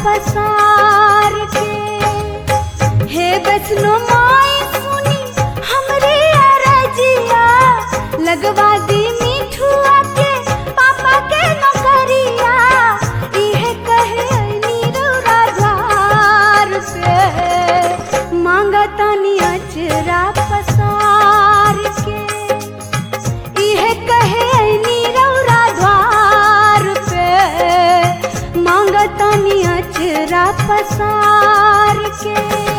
पसार के हे वैष्णो माई सुनी हमरे अरजिया लगवा दी मिठुआ के पापा के नौकरिया इहे कहे नीरुरा द्वार पे मांगतानी अचरा पसार के इहे कहे नीरौरा द्वार पे मांगतानी अचरा पसार के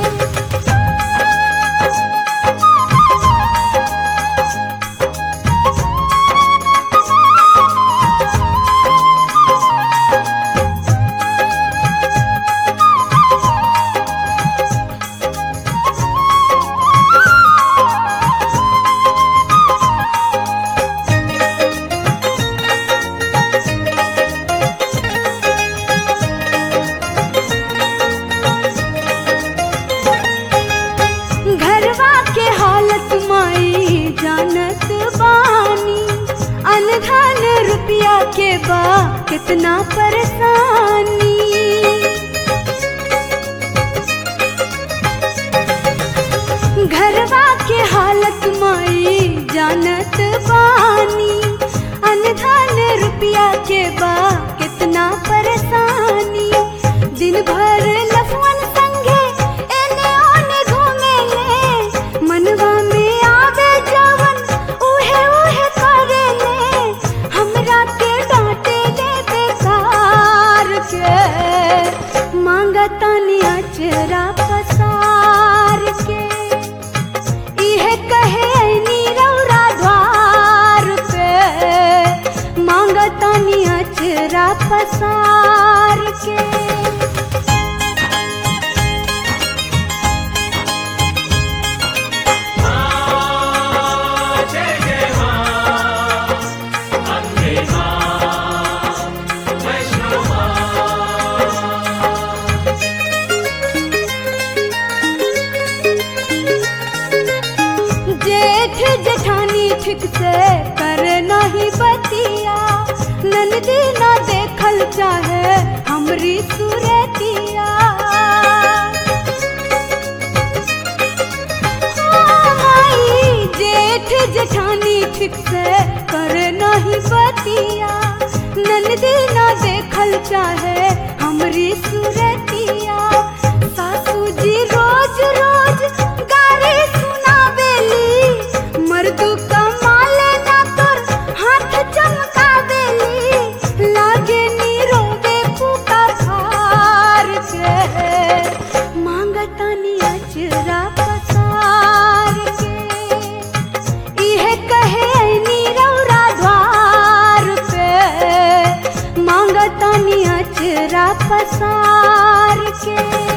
घरवा के हालत माई जानत बानी अनधन रुपया के बा कितना परेशानी घरवा के हालत माई जानत बानी अनधन रुपया के बा कितना परेशानी दिन भर लफवन संगे एने ओने घूमे ले मनवा में आवे जवन उहे उहे करे ले हमरा के डांटे ले बेकार के मांगतानी अचरा पसार के इहे कहे नीरौरा द्वार पे मांगतानी अचरा पसार के जय जय मां अम्बे मां वैष्णो जेठ जेठानी ठीक से कर नहीं बतिया नंदी ना देखल चाहे हमरी सुरतिया हाँ माई, जेठ जेठानी ठीक से कर नहीं बतिया नंदी ना देखल चाहे हमरी सुरतिया सासू जी रोज रोज गारी सुनावेली मर्दू कमाले ना तोर हाथ चमकावेली लागे नी रोवे फूका फार के मांगतानी अचरा पसार के इहे कहे नीरौरा द्वार पे मांगतानी अचरा पसार के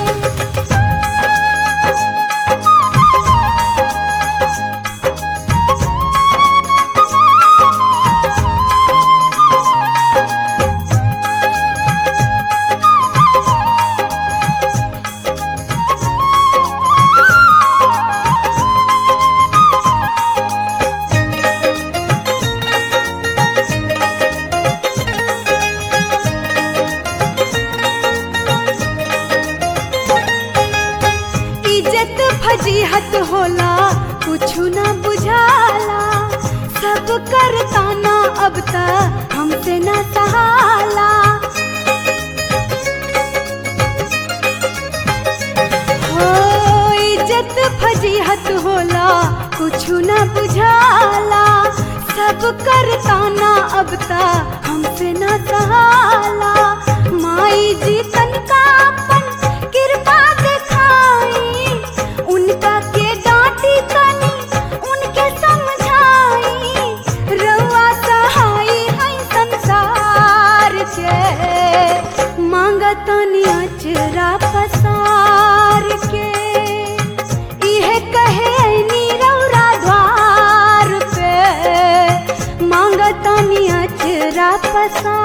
इज्जत फजीहत होला कुछु ना बुझाला सब करता ना अब ता हमसे ना सहाला हो इज्जत फजीहत होला कुछु ना बुझाला सब करता ना अब ता हमसे ना सहाला माई जी तनका अपन कृपा दिखाई उनका के डांटी तनी उनके समझाई रउआ सहाई है संसार के मांगतनी अचरा पसार के इहे कहे नीरौरा द्वार पे मांगतनी अचरा पसार